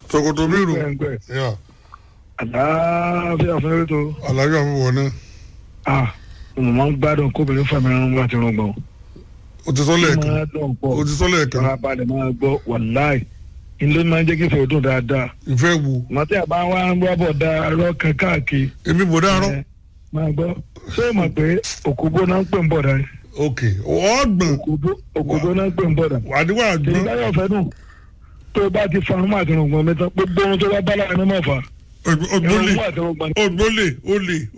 ṣòkòtò mi rò gbẹ̀ngbẹ̀ yà àlàáfíà fún eré tó àlàyé àwọn wọ̀ náà ah mo máa ń gbádùn kóbìnrin fàmì ẹran láti rán gbọ̀n o ti sọ lẹ́ẹ̀kan máa dùn pọ̀ o ti sọ lẹ́ẹ̀kan máa balẹ̀ máa gbọ́ wàláì ilé máa ń jẹ́ kí ìfẹ́ dùn dáadáa ìfẹ́ wo màtí àbá wa ń wá bọ̀ da arọ́ kan káàkiri èmi bò dáárọ̀ ẹ, máa gbọ́ ṣé o mọ̀ pé òkúbó náà ń pè ń bọ̀ dá ok ọgbọ̀n òkúbó òkúbó náà ń pè ń bọ̀ dá àdìwọ̀ èyí àgbọ̀n báyọ̀ fẹ́ dùn tó o bá ti fa ọmọ àti rògbòn mi tán gbogbo ohun tó bá bá lára ní mọ̀ fà ògbólè ẹ̀rọ àti rògbòn ògbólè olè